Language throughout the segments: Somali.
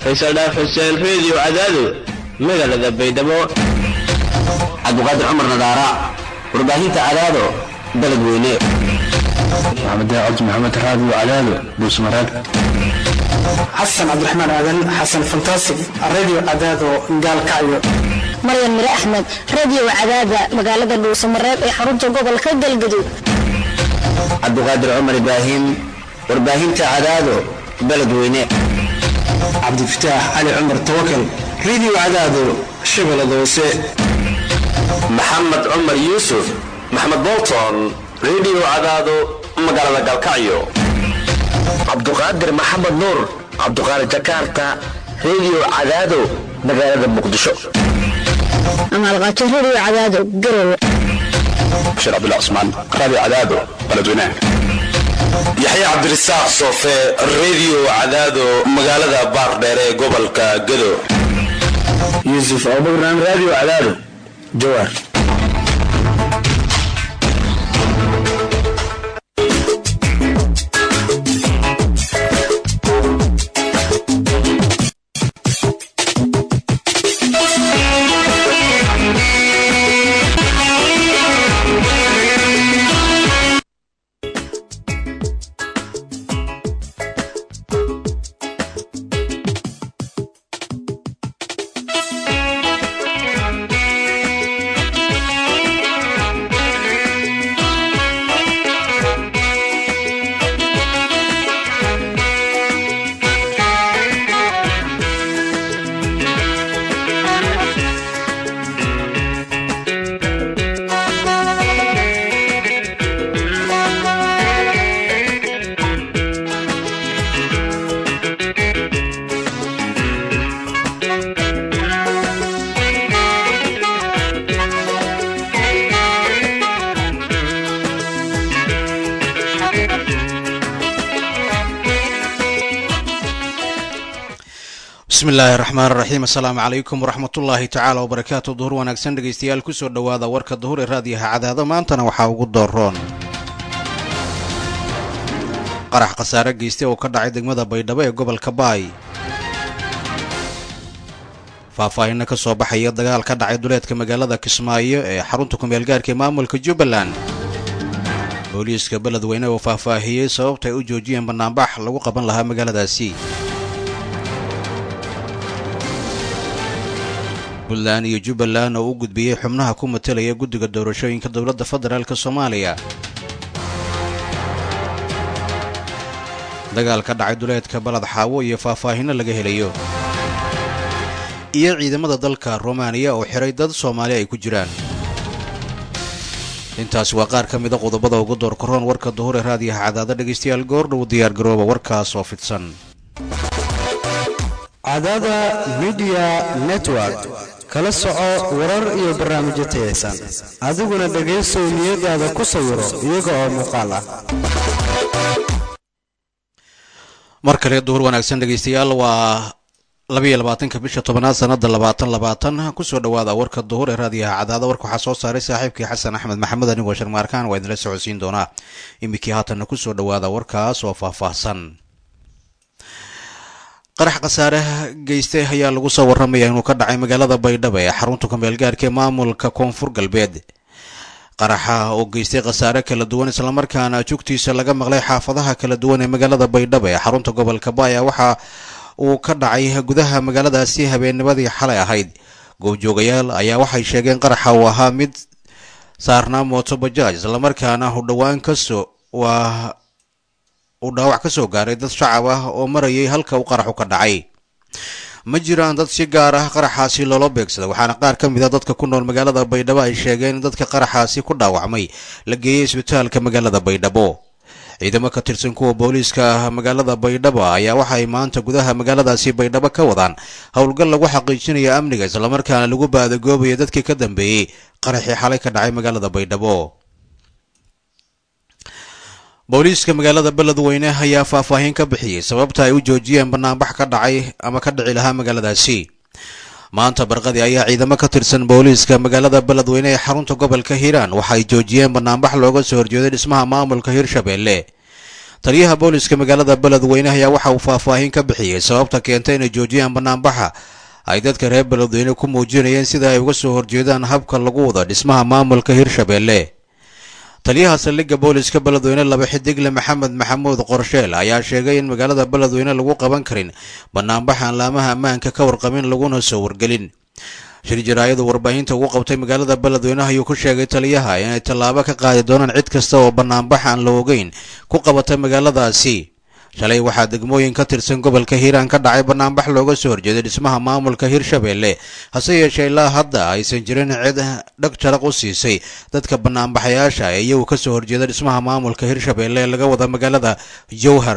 faysal dhaaf xuseen reediyo cadaado magaalada baydhabo cabdiqaadir cumar nadaara warbaahinta cadaado beledweyne maxamed cabdi maxamed raadiyo cadaado buusmaraag xasan cabdiraxmaan aadan xasan fantaasig radio cadaado gaalkacyo maryan mire axmed radio cadaada magaalada dhuusamareeb ee xarunta gobolka galgaduud cabdiqaadir cumar ibraahim warbaahinta cadaado beledweyne cabdifataax cali cumar tawakal radio cadaado shabeellada hoose maxamed cumar yuusuf maxamed bolton radio cadaado magaalada galkacyo cabduqaadir maxamed nuur cabduqaadir jakarta radio cadaado magaalada muqdisho amaalqaato radio cadaado garowe bashir cabdullah cusmaan raadiyo cadaado beledweynaha yaxya cabdirasaaq soofe radio cadaado magaalada baardheer ee gobolka gado yuusuf abubakran raadiyo cadaado jawaar bismillaahi raxmaan raxiim assalaamu calaykum waraxmatullaahi tacaala wabarakaatu duhur wanaagsan dhegaystayaal kusoo dhowaada warka duhur ee raadiyaha cadaado maantana waxaa ugu dooroon qarax khasaare geystay oo ka dhacay degmada baydhabo ee gobolka baay faahfaahinna ka soo baxaya dagaal ka dhacay duleedka magaalada kismaayo ee xarunta kumeelgaarka ee maamulka jubbaland booliiska beledweyne oo faahfaahiyey sababta ay u joojiyeen bannaanbax lagu qaban lahaa magaaladaasi puntland iyo jubbaland oo u gudbiyey xubnaha ku matelaya guddiga doorashooyinka dowladda federaalk soomaaliya dagaal ka dhacay duleedka balad xaawo iyo faahfaahinno laga helayo iyo ciidamada dalka rumaaniya oo xiray dad soomaali ay ku jiraan intaasi waa qaar ka mida qodobada ugu door karoon warka duhur ee raadiyaha cadaada dhegaystayaal goordhow diyaargarooba warkaas oo fidsan cadaada midiya network kala soco warar iyo barnaamijyo tayaysan adiguna dhegaysow niyadaada ku sawiro iyaga oo muuqaal ah mar kale duhur wanaagsan dhegaystayaal waa labayo labaatanka bisha tobanaad sanada labaatan labaatan kusoo dhawaada warka duhur ee raadiyaha cadaada warka waxaa soo saaray saaxiibkii xasan axmed maxamed anigoo sharmaarkaan waa idinla socodsiin doonaa iminkii haatanna kusoo dhawaada warkaas oo faahfaahsan qarax khasaare geystay ayaa lagu soo warramaya inuu ka dhacay magaalada baydhabo ee xarunta kumeelgaarka ee maamulka koonfur galbeed qaraxa oo geystay khasaare kala duwan islamarkaana jugtiisa laga maqlay xaafadaha kala duwan ee magaalada baydhabo ee xarunta gobolka baaya waxa uu ka dhacay gudaha magaaladaasi habeennimadii xalay ahayd goobjoogayaal ayaa waxay sheegeen qaraxa uu ahaa mid saarnaa mooto bajaaj islamarkaana u dhowaan kasoo waa uu dhaawac ka soo gaaray dad shacab ah oo marayay halka uu qaraxu ka dhacay ma jiraan dad si gaar ah qaraxaasi loola beegsada waxaana qaar ka mid a dadka ku nool magaalada baydhabo ay sheegeen in dadka qaraxaasi ku dhaawacmay la geeyey isbitaalka magaalada baydhabo ciidamo ka tirsan kuwa booliiska magaalada baydhabo ayaa waxay maanta gudaha magaaladaasi baydhabo ka wadaan howlgal lagu xaqiijinaya amniga islamarkaana lagu baadagoobaya dadkii ka dambeeyey qaraxii xalay ka dhacay magaalada baydhabo booliiska magaalada beledweyne ayaa faahfaahin ka bixiyey sababta ay u joojiyeen banaanbax ka dhacay ama ka dhici lahaa magaaladaasi maanta barqadii ayaa ciidamo ka tirsan booliiska magaalada beledweyne ee xarunta gobolka hiiraan waxay joojiyeen banaanbax looga soo horjeeday dhismaha maamulka hirshabeelle taliyaha booliska magaalada beledweyne ayaa waxa uu faahfaahin ka bixiyey sababta keentay inay joojiyaan banaanbaxa ay dadka reer beledweyne ku muujinayeen sida ay uga soo horjeedaan habka lagu wada dhismaha maamulka hirshabelle taliyaha saldhigga booliska beledweyne laba xidigle maxamed maxamuud qorsheel ayaa sheegay in magaalada beledweyne lagu qaban karin banaanbaxaan laamaha ammaanka ka warqabin laguna soo wargelin shir jaraayadu warbaahinta ugu qabtay magaalada beledweyne ayuu ku sheegay taliyaha inay tallaabo ka qaadi doonaan cid kasta oo banaanbax aan la ogeyn ku qabata magaaladaasi shalay waxaa degmooyin ka tirsan gobolka hiiraan ka dhacay banaanbax looga soo horjeeday dhismaha maamulka hirshabelle hase yeeshee ilaa hadda aysan jirin cid dhag jaraq u siisay dadka banaanbaxayaasha ee iyagu ka soo horjeeda dhismaha maamulka hirshabelle ee laga wada magaalada jowhar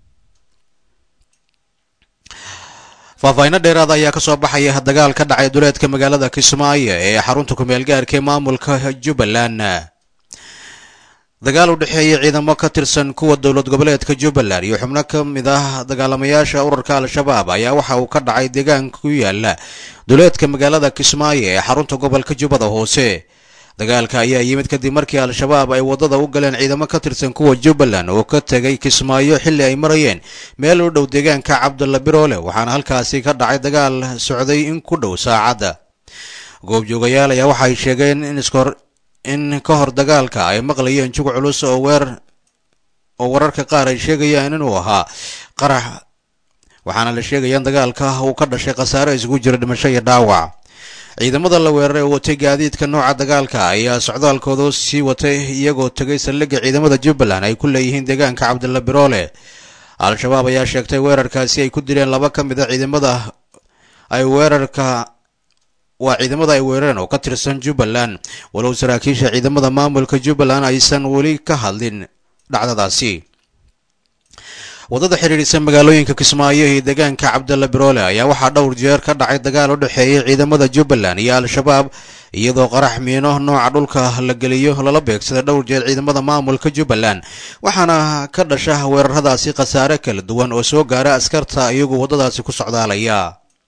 faahfaahinno dheeraada ayaa ka soo baxaya dagaal ka dhacay duleedka magaalada kismaayo ee xarunta kumeel gaarka ee maamulka jubbaland dagaal u dhexeeya ciidamo ka tirsan kuwa dowlad goboleedka jubbaland iyo xubno ka mid ah dagaalamayaasha ururka al-shabaab ayaa waxa uu ka dhacay deegaanka ku yaala duleedka magaalada kismaayo ee xarunta gobolka jubbada hoose dagaalka ayaa yimid kadib markii al-shabaab ay waddada u galeen ciidamo ka tirsan kuwa jubbaland oo ka tegay kismaayo xilli ay marayeen meel u dhow deegaanka cabdulla biroole waxaana halkaasi ka dhacay dagaal socday in ku dhow saacadda goobjoogayaal ayaa waxay sheegeen in iskor in ka hor dagaalka ay maqlayeen jug culus oo weer oo wararka qaar ay sheegayaan inuu ahaa qarax waxaana la sheegaya in dagaalka uu ka dhashay khasaare isugu jira dhimasho iyo dhaawac ciidamada la weeraray oo watay gaadiidka nooca dagaalka ayaa socdaalkooda sii watay iyagoo tegay saldhigga ciidamada jubbaland ay ku leeyihiin deegaanka cabdilla biroole al-shabaab ayaa sheegtay weerarkaasi ay ku dileen laba ka mid a ciidamada ay weerarka waa ciidamada ay weerareen oo ka tirsan jubbaland walow saraakiisha ciidamada maamulka jubbaland aysan weli ka hadlin dhacdadaasi waddada xidhiidhisa magaalooyinka kismaayo iyo deegaanka cabdalla biroole ayaa waxaa dhowr jeer ka dhacay dagaal u dhexeeyay ciidamada jubbaland iyo al-shabaab iyadoo qarax miino nooca dhulka la geliyo lala beegsaday dhowr jeer ciidamada maamulka jubbaland waxaana ka dhasha weeraradaasi khasaare kala duwan oo soo gaara askarta iyagoo waddadaasi ku socdaalaya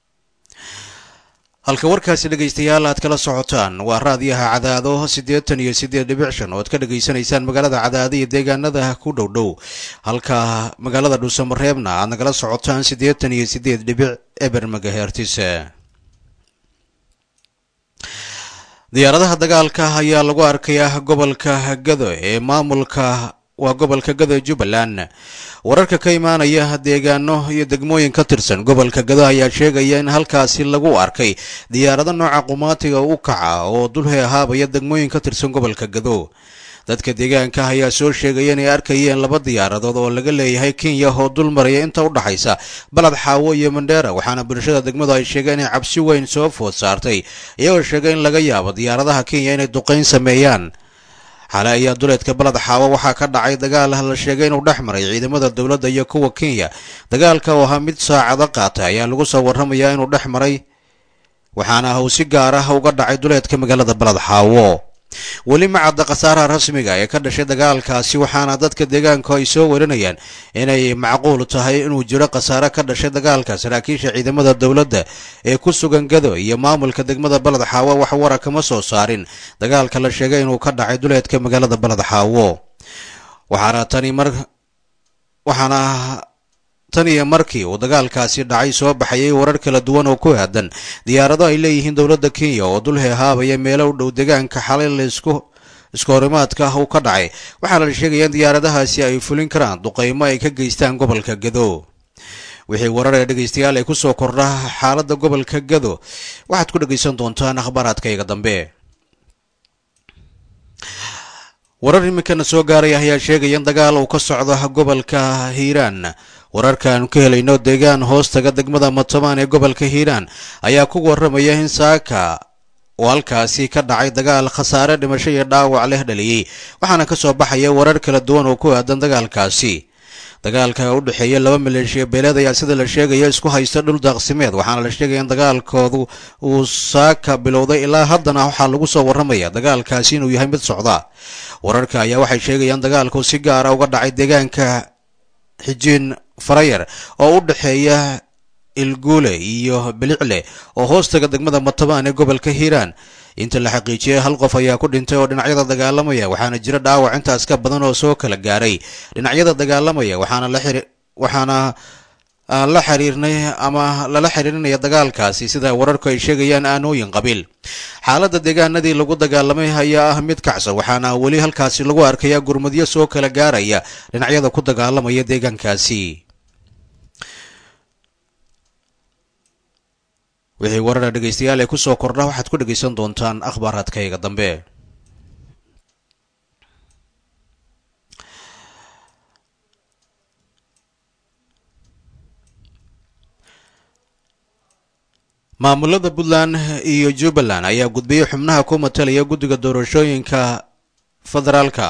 halka warkaasi dhegaystayaal aad kala socotaan waa raadiyaha cadaado siddeetan iyo siddeed dhibic shan oo aad ka dhegaysanaysaan magaalada cadaado iyo deegaanada ku dhow dhow halka magaalada dhuusamareebna aad nagala socotaan siddeetan iyo siddeed dhibic eber magahertis diyaaradaha dagaalka ayaa lagu arkayaa gobolka gado ee maamulka waa gobolka gado ee jubbaland wararka ka imaanaya deegaano iyo degmooyin ka tirsan gobolka gado ayaa sheegaya in halkaasi lagu arkay diyaarado nooca qumaatiga u kaca oo dulhe ahaabaya degmooyin ka tirsan gobolka gado dadka deegaanka ayaa soo sheegaya inay arkayeen laba diyaaradood oo laga leeyahay kenya oo dul maraya inta u dhaxaysa balad xaawo iyo mandheera waxaana bulshada degmadu ay sheegeen inay cabsi weyn soo food saartay iyagoo sheegay in laga yaabo diyaaradaha kenya inay duqayn sameeyaan xale ayaa duleedka balad xaawo waxaa ka dhacay dagaal la sheegay inuu dhex maray ciidamada dowladda iyo kuwa kenya dagaalka oo ahaa mid saacado qaatay ayaa lagu soo warramayaa inuu dhex maray waxaana uu si gaar ah uga dhacay duleedka magaalada balad xaawo weli ma cadda khasaaraha rasmiga ee ka dhashay dagaalkaasi waxaana dadka deegaanku ay soo warinayaan inay macquul tahay inuu jiro khasaare ka dhashay dagaalka saraakiisha ciidamada dowladda ee ku sugan gado iyo maamulka degmada balad xaawo wax wara kama soo saarin dagaalka la sheegay inuu ka dhacay duleedka magaalada balad xaawo waxaana tani mar waxaana tan iyo markii uu dagaalkaasi dhacay soo baxayay warar kala duwan oo ku aadan diyaarado ay leeyihiin dowladda kenya oo dul heehaabaya meelo u dhow deegaanka xalay laisku isku horimaadka uu ka dhacay waxaana la sheegaya in diyaaradahaasi ay fulin karaan duqaymo ay ka geystaan gobolka gado wixii warar ee dhegaystayaal ay ku soo kordha xaaladda gobolka gado waxaad ku dhegaysan doontaan akhbaaraadkayga dambe warar iminkana soo gaaraya ayaa sheegaya in dagaal uu ka socdo gobolka hiiraan wararkaanu ka helayno deegaan hoostaga degmada matamaan ee gobolka hiiraan ayaa ku warramaya in saaka oo halkaasi ka dhacay dagaal khasaare dhimasho iyo dhaawac leh dhaliyey waxaana ka soo baxaya warar kala duwan oo ku aadan dagaalkaasi dagaalka u dhexeeya laba maleeshiya beeleed ayaa sida la sheegaya isku haysta dhul daaqsimeed waxaana la sheegaya in dagaalkoodu uu saaka bilowday ilaa haddana waxaa lagu soo warramaya dagaalkaasi inuu yahay mid socda wararka ayaa waxay sheegayaan dagaalku si gaara uga dhacay deegaanka xijiin farayar oo u dhexeeya ilguule iyo bilicle oo hoostaga degmada matabaan ee gobolka hiiraan inta la xaqiijiyey hal qof ayaa ku dhintay oo dhinacyada dagaalamaya waxaana jira dhaawac intaas ka badan oo soo kala gaaray dhinacyada dagaalamaya waxaana la xiri waxaana aan la xiriirnay ama lala xiriirinaya dagaalkaasi sida wararku ay sheegayaan aanooyin qabiil xaaladda deegaanadii lagu dagaalamay ayaa ah mid kacsan waxaana weli halkaasi lagu arkayaa gurmadyo soo kala gaaraya dhinacyada ku dagaalamaya deegaankaasi wixii warara dhegaystayaal ee kusoo kordha waxaad ku dhegaysan doontaan akhbaaraadkayga dambe maamulada puntland iyo jubbaland ayaa gudbiyey xubnaha ku matalaya guddiga doorashooyinka federaalka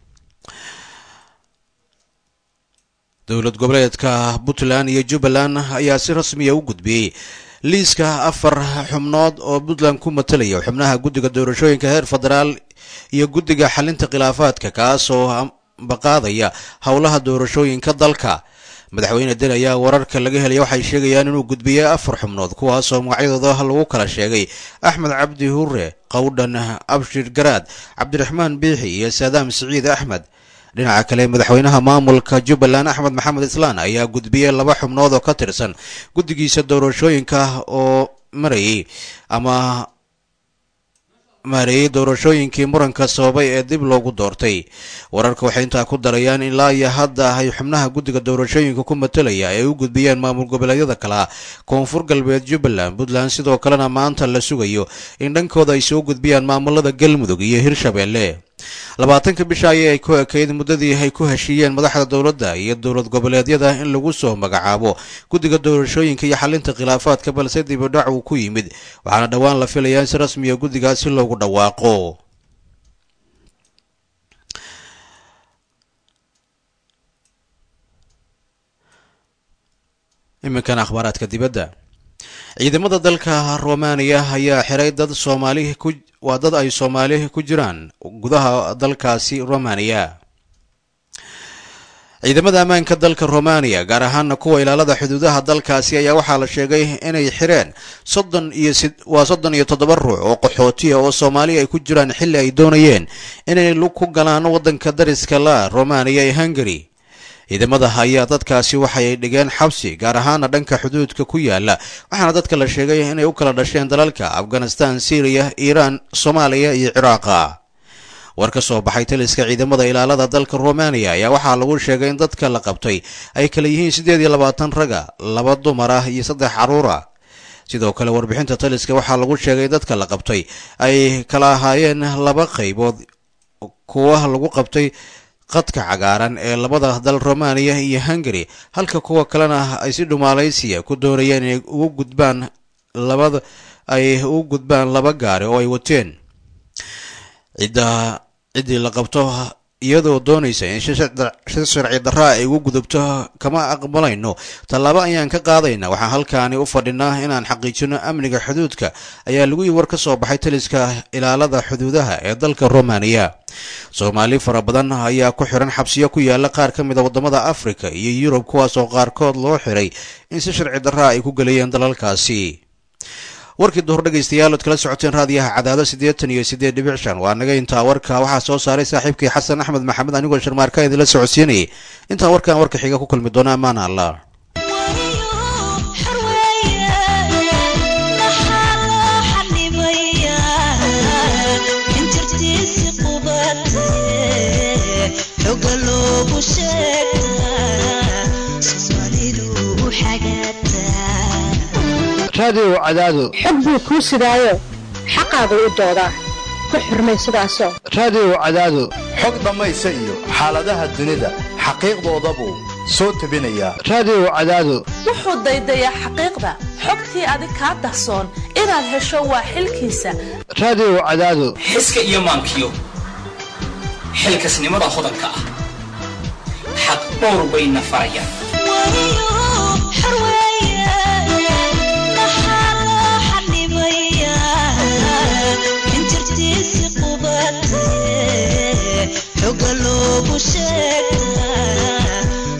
dowlad goboleedka puntland iyo jubbaland ayaa si rasmiya u gudbiyey liiska afar xubnood oo puntland ku matalaya xubnaha guddiga doorashooyinka heer federaal iyo guddiga xalinta khilaafaadka kaasoo baqaadaya howlaha doorashooyinka dalka madaxweyne den ayaa wararka laga helaya waxay sheegayaan inuu gudbiyey afar xubnood kuwaasoo magacyadooda lagu kala sheegay axmed cabdi hure qowdhan abshir garaad cabdiraxmaan biixi iyo saadaam siciid axmed dhinaca kale madaxweynaha maamulka jubbaland axmed maxamed islaan ayaa gudbiyey laba xubnood oo ka tirsan guddigiisa doorashooyinka oo marayay ama maareeyey doorashooyinkii muranka sababay ee dib loogu doortay wararka waxay intaa ku darayaan ilaa iyo hadda ay xubnaha guddiga doorashooyinka ku matalaya ay u gudbiyeen maamul goboleedyada kale koonfur galbeed jubbaland puntland sidoo kalena maanta la sugayo in dhankooda ay soo gudbiyaan maamulada galmudug iyo hirshabeelle labaatanka bisha ayay ku ekayd muddadii ay ku heshiiyeen madaxda dowladda iyo dowlad goboleedyada in lagu soo magacaabo guddiga doorashooyinka iyo xalinta khilaafaadka balse dibidhac uu ku yimid waxaana dhowaan la filayaa in si rasmiya guddigaasi loogu dhawaaqo iminkan akhbaaraadka dibadda ciidamada dalka romaniya ayaa xiray dad soomaali ku waa dad ay soomaali ku jiraan gudaha dalkaasi romaniya ciidamada ammaanka dalka romaniya gaar ahaana kuwa ilaalada xuduudaha dalkaasi ayaa waxaa la sheegay inay xireen soddon iyo waa soddon iyo toddoba ruux oo qaxootiya oo soomaali ay ku jiraan xilli ay doonayeen inay lug ku galaan waddanka dariska la romaniya ee hungari ciidamada ayaa dadkaasi waxay dhigeen xabsi gaar ahaana dhanka xuduudka ku yaala waxaana dadka la sheegay inay u kala dhasheen dalalka afghanistan syriya iiraan soomaaliya iyo ciraaqa war ka soo baxay taliska ciidamada ilaalada dalka romaniya ayaa waxaa lagu sheegay in dadka la qabtay ay kala yihiin siddeed iyo labaatan raga laba dumar ah iyo saddex carruur ah sidoo kale warbixinta taliska waxaa lagu sheegay dadka la qabtay ay kala ahaayeen laba qaybood kuwa lagu qabtay qadka cagaaran ee labada dal romaniya iyo hungari halka kuwa kalena ay si dhumaalaysiya ku doonayeen inay ugu gudbaan labada ay ugu gudbaan laba gaari oo ay wateen cidda ciddii la qabto iyadoo doonaysa in si sharci darraa ay ugu gudubto kama aqbalayno tallaabo ayaan ka qaadayna waxaan halkaani u fadhinaa inaan xaqiijino amniga xuduudka ayaa lagu yii war ka soo baxay taliska ilaalada xuduudaha ee dalka romaniya soomaali fara badan ayaa ku xiran xabsiyo ku yaala qaar ka mid a waddamada afrika iyo yurub kuwaas oo qaarkood loo xiray in si sharci darraa ay ku gelayeen dalalkaasi warkii duhur dhegaystayaal ood kala socoteen raadiyaha cadaado siddeetan iyo siddeed dhibic shan waa naga intaa warka waxaa soo saaray saaxiibkii xasan axmed maxamed anigoo sharmaarka idinla socodsiinayay intaa warkan warka xiga ku kulmi doona ammaana allah raadiyow cadaado xog buu kuu sidaayo xaqaagu u doodaa ku xurmay sidaasoo raadiyow cadaado xog dhammaysa iyo xaaladaha dunida xaqiiqdoodabuu soo tebinayaa raadiyow cadaado wuxuu daydayaa xaqiiqda xogtii adig kaa dahsoon inaad hesho waa xilkiisa raadiyow cadaado xiska iyo maankiyo xilkasnimada hodanka ah xaq dhowr bayna farayaan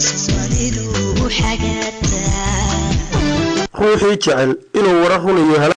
ruuxii jecel inuu warar runayo